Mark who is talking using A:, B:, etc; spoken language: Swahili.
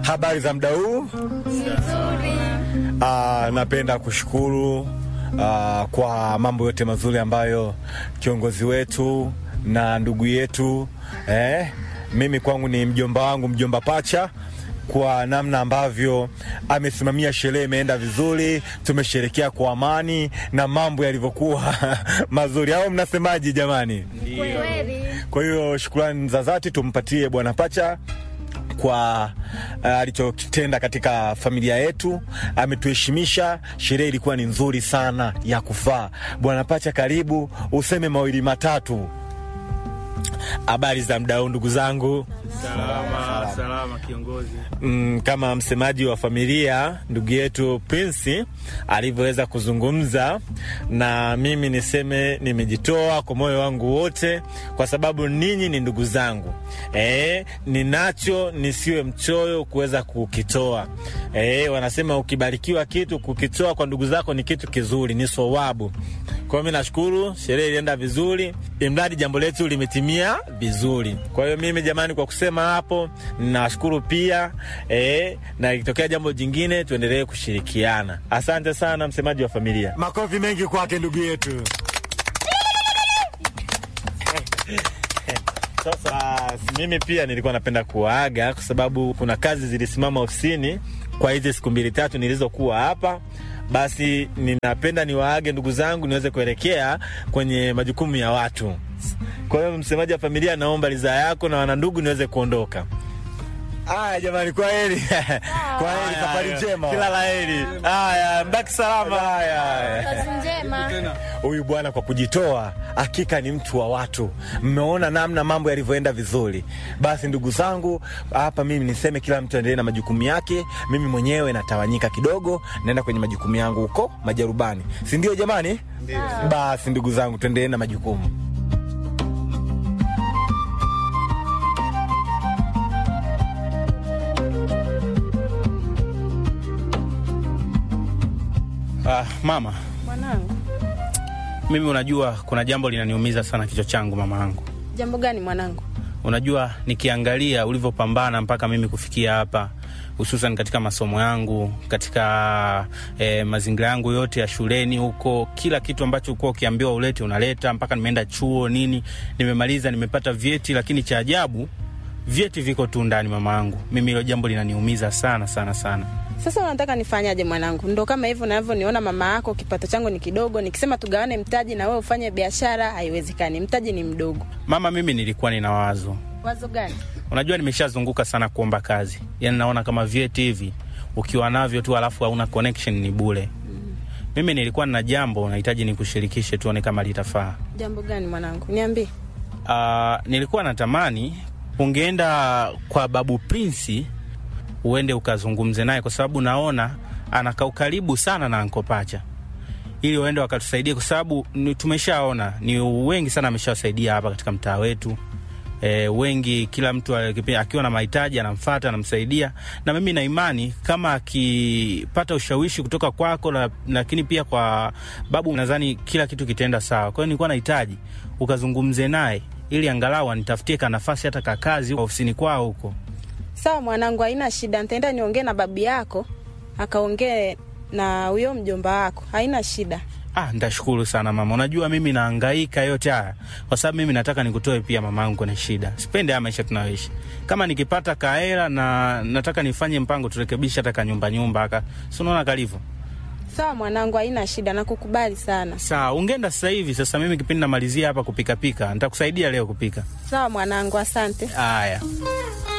A: Habari za muda huu? Ah, napenda kushukuru ah, kwa mambo yote mazuri ambayo kiongozi wetu na ndugu yetu eh, mimi kwangu ni mjomba wangu mjomba pacha kwa namna ambavyo amesimamia sherehe imeenda vizuri, tumesherekea kwa amani na mambo yalivyokuwa mazuri, au mnasemaje jamani? Kwa hiyo shukrani za dhati tumpatie bwana Pacha kwa uh, alichokitenda katika familia yetu. Ametuheshimisha, sherehe ilikuwa ni nzuri sana ya kufaa. Bwana Pacha, karibu useme mawili matatu.
B: Habari za mdau, ndugu zangu.
C: Salama, salama kiongozi.
B: Mm, kama msemaji wa familia ndugu yetu Prince alivyoweza kuzungumza, na mimi niseme nimejitoa kwa moyo wangu wote, kwa sababu ninyi ni ndugu zangu. E, ninacho nisiwe mchoyo kuweza kukitoa. E, wanasema ukibarikiwa kitu kukitoa kwa ndugu zako ni kitu kizuri, ni sowabu. Kwa hiyo mi nashukuru, sherehe ilienda vizuri, imradi jambo letu limetimia vizuri. Kwa hiyo mimi jamani, kwa kusema hapo, ninawashukuru pia eh, na ikitokea jambo jingine tuendelee kushirikiana. Asante sana, msemaji wa familia.
A: Makofi mengi kwake ndugu yetu.
B: Sasa mimi pia nilikuwa napenda kuwaaga kwa sababu kuna kazi zilisimama ofisini kwa hizi siku mbili tatu nilizokuwa hapa. Basi ninapenda niwaage ndugu zangu niweze kuelekea kwenye majukumu ya watu. Kwa hiyo msemaji wa familia, naomba ridhaa yako na wanandugu niweze kuondoka.
A: Aya jamani, kwa heri kwa heri, safari njema,
B: Kila la heri. Haya, mbaki salama.
A: Haya, haya.
D: Kazi njema.
A: Huyu bwana kwa kujitoa, hakika ni mtu wa watu. Mmeona namna mambo yalivyoenda vizuri. Basi ndugu zangu, hapa mimi niseme kila mtu aendelee na majukumu yake. Mimi mwenyewe natawanyika kidogo, naenda kwenye majukumu yangu huko Majarubani, si ndio jamani? Basi ndugu zangu, tuendelee na majukumu.
C: Ah, mama,
E: Mwanangu,
C: mimi unajua kuna jambo linaniumiza sana kichwa changu mama yangu.
E: jambo gani mwanangu?
C: Unajua nikiangalia ulivyopambana mpaka mimi kufikia hapa, hususan katika masomo yangu, katika eh, mazingira yangu yote ya shuleni huko, kila kitu ambacho ulikuwa ukiambiwa ulete unaleta, mpaka nimeenda chuo nini, nimemaliza, nimepata vyeti, lakini cha ajabu vyeti viko tu ndani mama yangu. Mimi hilo jambo linaniumiza sana sana sana.
E: Sasa unataka nifanyaje mwanangu? Ndo kama hivyo navyoniona mama yako, kipato changu ni kidogo, nikisema tugawane mtaji na wewe ufanye biashara haiwezekani, mtaji ni mdogo.
C: Mama, mimi nilikuwa nina wazo
E: Wazo gani?
C: Unajua, nimeshazunguka sana kuomba kazi, yaani naona kama vyeti hivi ukiwa navyo tu alafu hauna connection ni bure. Mimi nilikuwa na jambo nahitaji nikushirikishe, tuone kama litafaa.
E: Jambo gani mwanangu? Niambie.
C: Uh, nilikuwa natamani ungeenda kwa babu Prince uende ukazungumze naye, kwa sababu naona anakaa ukaribu sana na Anko Pacha, ili uende wakatusaidia, kwa sababu ni- tumeshaona ni wengi sana ameshawasaidia hapa katika mtaa wetu. E, wengi kila mtu akipi- akiwa na mahitaji anamfata anamsaidia, na mimi na imani kama akipata ushawishi kutoka kwako, la- lakini pia kwa babu, nadhani kila kitu kitaenda sawa. Kwa hiyo nilikuwa nahitaji ukazungumze naye ili angalau anitafutie ka nafasi hata ka kazi huko ofisini kwao huko.
E: Sawa mwanangu, haina shida, nitaenda niongee na babu yako akaongee na huyo mjomba wako, haina shida.
C: Ah, nitashukuru sana mama. Unajua mimi nahangaika yote haya kwa sababu mimi nataka nikutoe pia mamangu kwenye shida. Sipendi haya maisha tunayoishi. Kama nikipata kahela na nataka nifanye mpango turekebishe hata kanyumba nyumba aka. Si unaona kalivyo?
E: Sawa mwanangu, haina shida, nakukubali sana.
C: Sawa, ungeenda sasa hivi. Sasa mimi kipindi namalizia hapa kupika pika, nitakusaidia leo kupika.
E: Sawa mwanangu, asante.
C: Haya.